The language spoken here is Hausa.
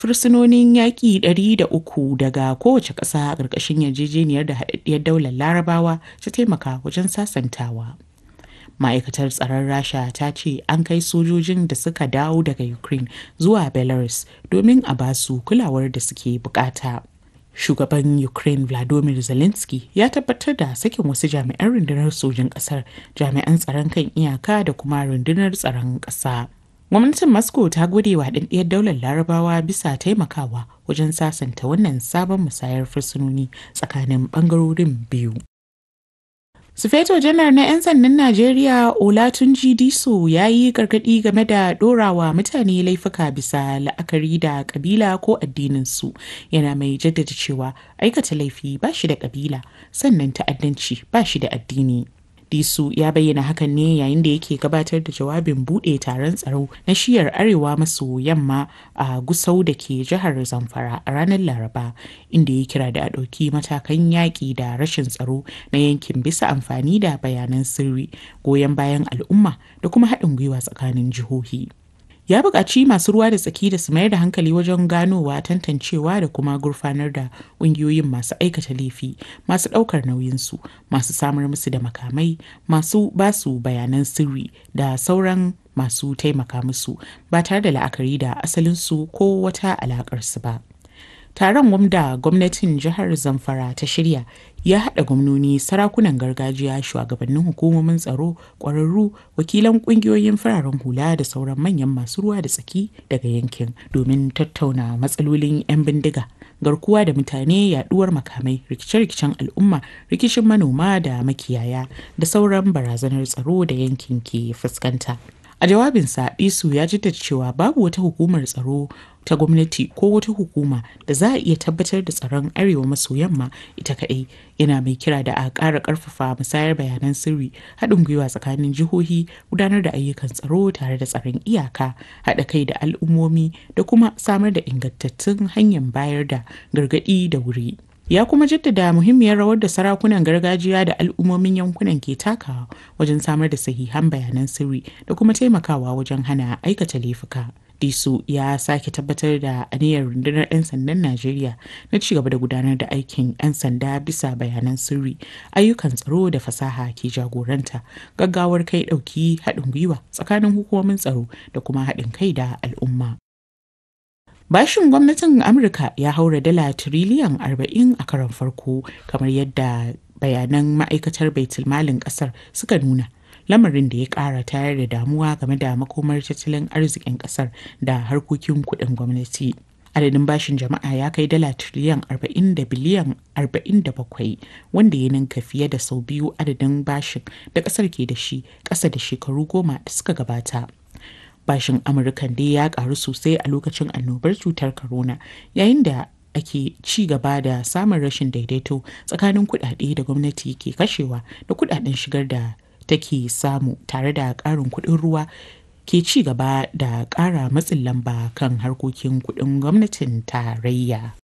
fursunonin yaƙi 300 daga kowace ƙasa a ƙarƙashin yarjejeniyar da haɗaɗɗiyar daular larabawa ta taimaka wajen sasantawa. ma'aikatar tsaron rasha ta ce an kai sojojin da suka dawo daga ukraine zuwa belarus domin a basu kulawar da suke bukata shugaban ukraine vladimir zelensky ya tabbatar da sakin wasu jami'an rundunar sojin kasar jami'an tsaron kan iyaka da kuma rundunar tsaron ƙasa gwamnatin moscow ta gode wa haɗaɗɗiyar daular larabawa bisa taimakawa wajen sasanta wannan sabon musayar fursunoni tsakanin ɓangarorin biyu Sufeto janar na 'yan sandan Najeriya Olatunji Diso ya yi gargaɗi game da ɗorawa mutane laifuka bisa la'akari da ƙabila ko addininsu yana mai jaddada cewa aikata laifi ba shi da ƙabila sannan ta'addanci ba shi da addini. Disu ya bayyana hakan ne yayin da yake gabatar da jawabin buɗe taron tsaro na shiyar arewa maso yamma a Gusau da ke jihar Zamfara a ranar Laraba inda ya kira da a ɗauki matakan yaƙi da rashin tsaro na yankin bisa amfani da bayanan sirri goyon bayan al'umma da kuma haɗin gwiwa tsakanin jihohi. ya buƙaci masu ruwa da tsaki da su mayar da hankali wajen ganowa tantancewa da kuma gurfanar da ƙungiyoyin masu aikata laifi masu ɗaukar nauyinsu masu samar musu da makamai masu basu bayanan sirri da sauran masu taimaka musu ba tare da la'akari da asalinsu ko wata alaƙarsu ba. taron wanda gwamnatin jihar zamfara ta shirya ya haɗa gwamnoni sarakunan gargajiya shugabannin hukumomin tsaro ƙwararru wakilan ƙungiyoyin fararen hula da sauran manyan masu ruwa da tsaki daga yankin domin tattauna matsalolin 'yan bindiga garkuwa da mutane yaduwar makamai rikice-rikicen al'umma rikicin manoma da makiyaya da sauran barazanar tsaro da yankin ke fuskanta a jawabinsa isu ya jaddada cewa babu wata hukumar tsaro ta gwamnati ko wata hukuma da za a iya tabbatar da tsaron arewa maso yamma ita kaɗai yana mai kira da a ƙara ƙarfafa musayar bayanan sirri haɗin gwiwa tsakanin jihohi gudanar da ayyukan tsaro tare da tsaron iyaka haɗa kai da al'ummomi da kuma samar da ingantattun hanyar bayar da gargaɗi da wuri ya kuma jaddada muhimmiyar rawar da sarakunan gargajiya da al'ummomin yankunan ke takawa wajen samar da sahihan bayanan sirri da kuma taimakawa wajen hana aikata laifuka. disu ya sake tabbatar da aniyar rundunar 'yan sandan najeriya na cigaba da gudanar da aikin 'yan sanda bisa bayanan sirri ayyukan tsaro da fasaha ke jagoranta gaggawar kai ɗauki haɗin gwiwa tsakanin hukumomin tsaro da kuma haɗin kai da al'umma Bashin gwamnatin Amurka ya haura dala tiriliyan 40 a karon farko kamar yadda bayanan ma'aikatar baitulmalin kasar suka nuna. Lamarin da ya ƙara tayar da damuwa game da makomar tattalin arzikin kasar da harkokin kuɗin gwamnati. Adadin bashin jama'a ya kai dala tiriliyan 40 da biliyan 47 wanda ya ninka fiye da sau biyu adadin bashin da kasar ke da shi ƙasa da shekaru goma da suka gabata. bashin amurkan dai ya karu sosai a lokacin annobar cutar corona yayin da ake ci gaba da samun rashin daidaito tsakanin kudade da gwamnati ke kashewa da kudaden shigar da take samu tare da karin kudin ruwa ke ci gaba da kara matsin lamba kan harkokin kudin gwamnatin tarayya